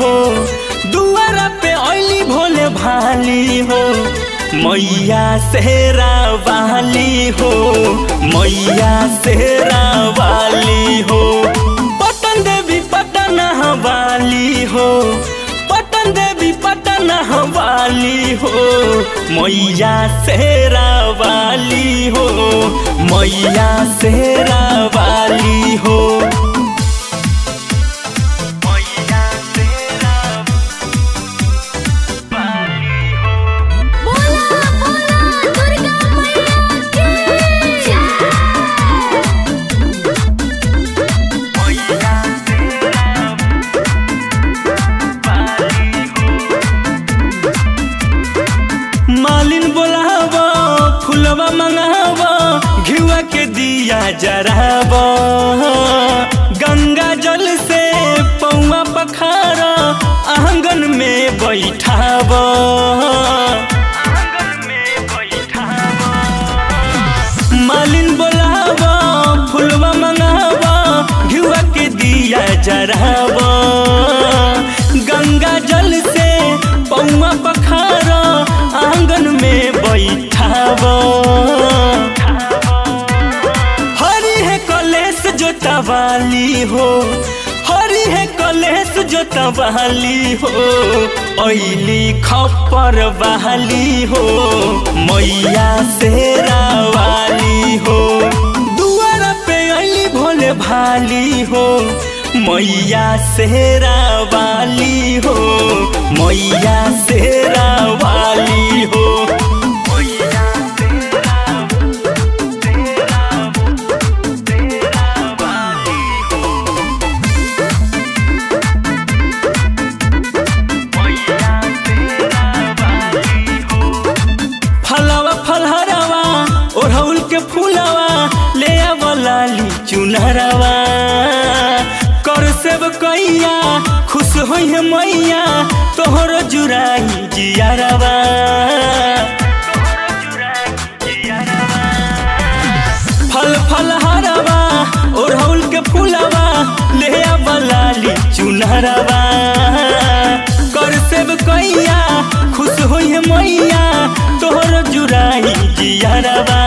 हो दुआरा पे ऐली भोले भाली हो मैया सेरा वाली हो मैया सेरा वाली हो पटन देवी पटन वाली हो पटन देवी पटन वाली हो मैया सेरा वाली हो मैया सेरा वाली हो मैया सेरा वाली हो बोला बोला दुर्गा मैया की मैया सेरा वाली हो मालिन बोलाव फुलवा मंगाव घिवा के दिया जराव गंगा जल से पौवा पखार आंगन में बैठाव मालिन बोलाव फुलवा मंगाव घिवा के दिया जराव गंगा जल से पौवा पखार आंगन में बैठाव हरी है कलेश जोतवाली हो हरी है कलेश जोतवाली हो ऐली खप्पर बहाली हो मैया सेरा वाली हो दुआरा पे ऐली भोले भाली हो मैया सेरा वाली हो मैया सेरा वाली हो मैया सेरा फलवा फलहरवा ओढ़ौल के फूलवा ले आवलाली चुनरवा कर सेब कैया खुश होई है मैया तोहर जुराई जियारवा फल फल हरवा ओढ़ौल के फूलवा ले आवलाली चुनरवा कर सेब कैया खुश होई है मैया तोहर जुराई जियारवा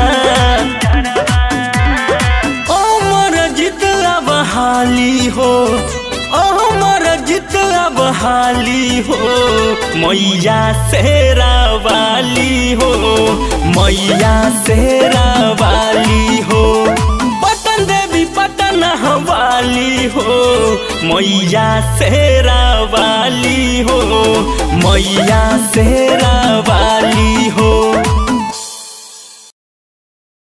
अमर जितला बहाली हो अमर जितला बहाली हो मैया सेरा वाली हो मैया सेरा वाली हो पटन देवी पटन वाली हो मैया सेरा वाली हो मैया सेरा वाली हो